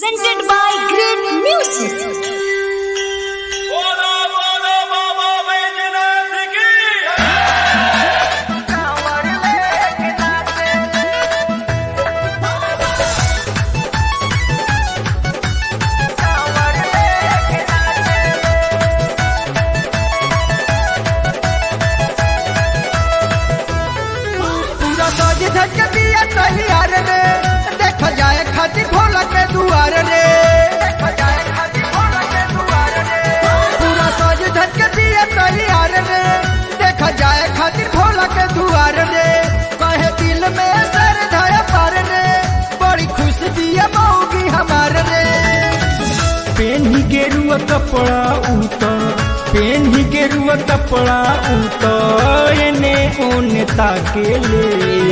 presented by Great Music. बोलो बोलो बाबा बैजनाथ की पूरा साज धज दिया तैयार रे देख जाए खातिर भोला के दुआर रे पूरा साज धज दिया तैयार रे देख जाए खातिर भोला के दुआर रे कहे दिल में सर धया पार रे बड़ी खुश दिया मौगी हमार रे पेन्ही गेरुआ कपड़ा उत पेन्ही गेरुआ कपड़ा उत एने ओने ताकेले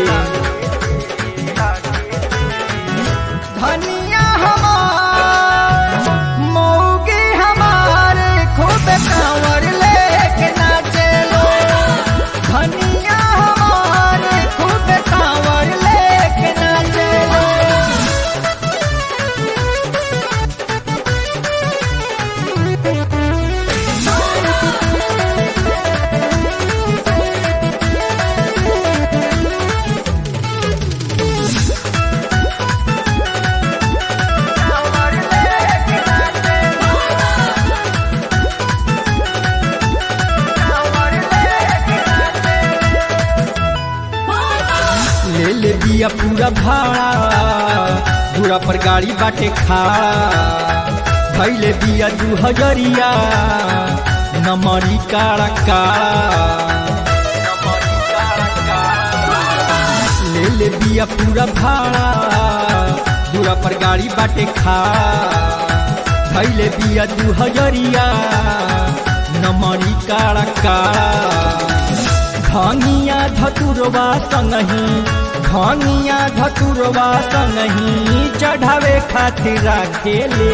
धनिया हमार मौगी हमार खूब कांवर लेके नाचे लो धनिया हमार खूब कांवर लेके नाचे लो ले ले दिया पूरा भाड़ा दूरा पर गाड़ी बाटे खाड़ा भैले दिया दू हजरिया नमरी काड़ा काड़ा ले ले दिया पूरा भाड़ा दूरा पर गाड़ी बाटे खाड़ा भैले दिया दू हजरिया नमरी काड़ा काड़ा धनिया धतुरवा संगही धनिया धतुरवा संगही चढ़ावे खातिर राखेले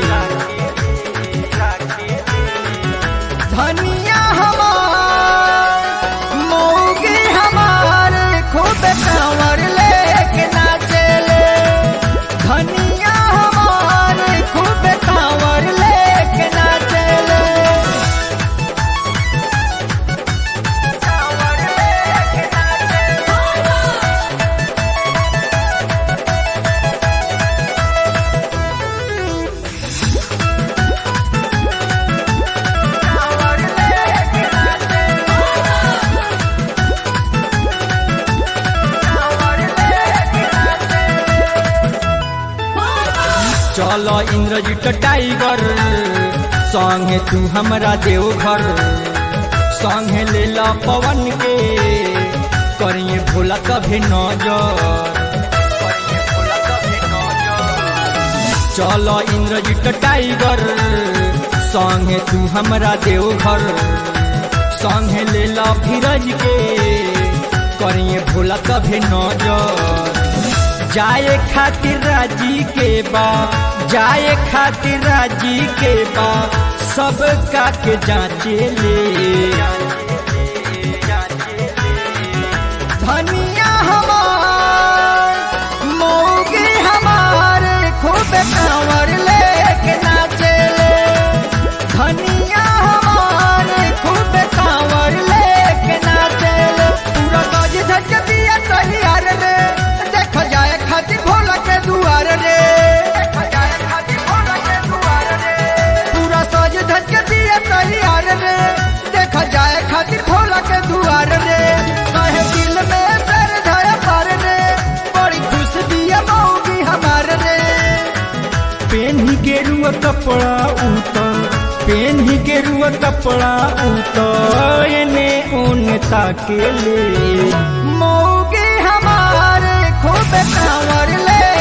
धनिया हमार मौगी हमार खूब कांवर लेके नाचे ले धनिया हमार खूब कांवर लेके नाचे ले चल इंद्रजीत टाइगर संगे तू हमरा देवघर संगे ले ला पवन के करिए भोला कभी नजर चल इंद्रजीत टाइगर संगे तू हमरा देवघर संगे ले ला धीरज के करिए भोला कभी नजर जाए खातिर राजी के बा जाए खातिर राजी के बा सब का के जांचे ले धनिया हमार मौगी हमार खूब कांवर लेके नाचे ले धनिया हमार खूब कांवर लेके नाचे ले पूरा साज धज दिया तैयार रे देख जाए खातिर भोला के दुआर रे पूरा साज धज दिया तैयार रे देख जाए खातिर भोला के दुआर रे कहे दिल में सर धया पार रे बड़ी खुश दिया मौगी हमार रे पेन्ही गेरुआ कपड़ा उत पेन्ही गेरुआ कपड़ा उत एने ओने ताकेले मौगी हमार खूब कांवर ले